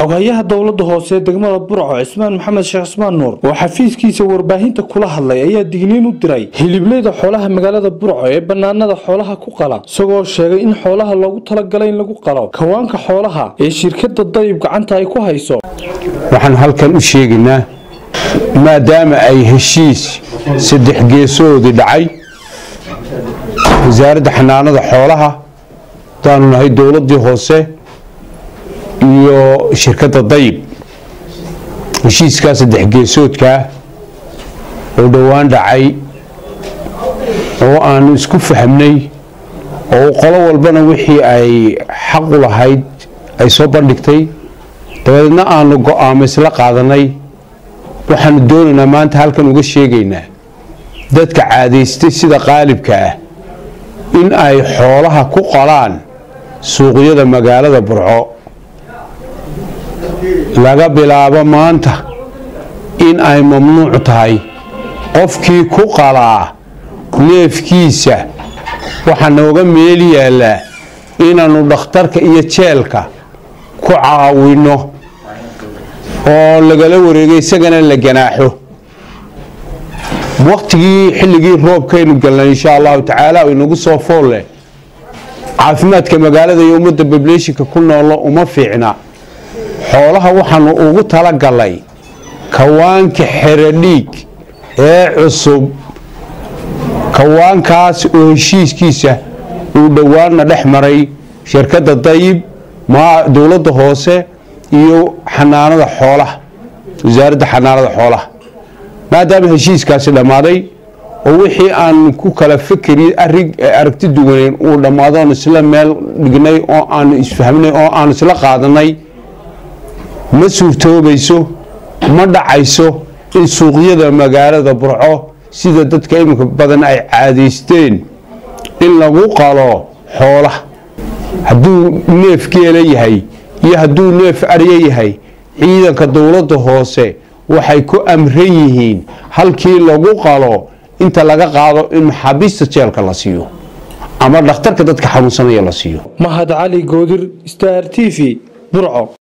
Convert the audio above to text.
xogayaha dowlada hoose ee degmada burco cismaan maxamed sheekh cismaan nuur oo xafiiskiisa warbaahinta kula hadlay ayaa digniin u diray hiliblayda xoolaha magaalada burco ee banaanada xoolaha ku qala isagoo sheegay in xoolaha loogu talagalay in lagu qalo kawaanka xoolaha ee shirkada dayib gacanta ay ku hayso waxaan halkan u sheegaynaa maadaama ay heshiis saddex geesoodii dhacay wasaaradda xanaanada xoolaha hadaanu nahay dowladii hoose iyo shirkadda dayib heshiiskaa saddex geesoodkaa oo dhowaan dhacay oo aanu isku fahmnay oo qolo walbana wixii ay xaqu lahayd ay soo bandhigtay dabadeedna aanu go-aamo isla qaadanay waxaanu doonaynaa maanta halkan uga sheegaynaa dadka caadaystay sida qaalibka ah in ay xoolaha ku qalaan suuqyada magaalada burco laga bilaabo maanta in ay mamnuuc tahay qofkii ku qalaa neefkiisa waxaa nooga meel yaallaa inaannu dhakhtarka iyo jeelka ku caawinno oo lagala wareego isagana la ganaaxo waktigii xilligii roobkaynu galnay insha allahu tacaala inagu soo foolle caafimaadka magaalada iyo ummadda bableeshinka ku noolo uma fiicna xoolaha waxaanu ugu talagalay kawaanka xeradhiig ee cusub kawaankaas oo heshiiskiisa uu dhowaanna dhex maray shirkadda dayib dowladda hoose iyo xanaanada xoolaha wasaaradda xanaanada xoolaha maadaama heshiiskaasi dhammaaday oo wixii aan ku kala fikri aragti duwaneyn uu dhammaado oon isla meel dhignay oo aanu isfahmnay oo aanu isla qaadanay ma suurtoobayso ma dhacayso in suuqyada magaalada burco sida dadka iminka badan ay caadaysteen in lagu qalo xoolaha hadduu neef geela yahay iyo hadduu neef arya yahay ciidanka dowladda hoose waxay ku amran yihiin halkii lagu qalo inta laga qaado in maxaabiista jeelka la siiyo ama dhakhtarka dadka xanuunsanaya la siiyo mahad cali goodir star t v burco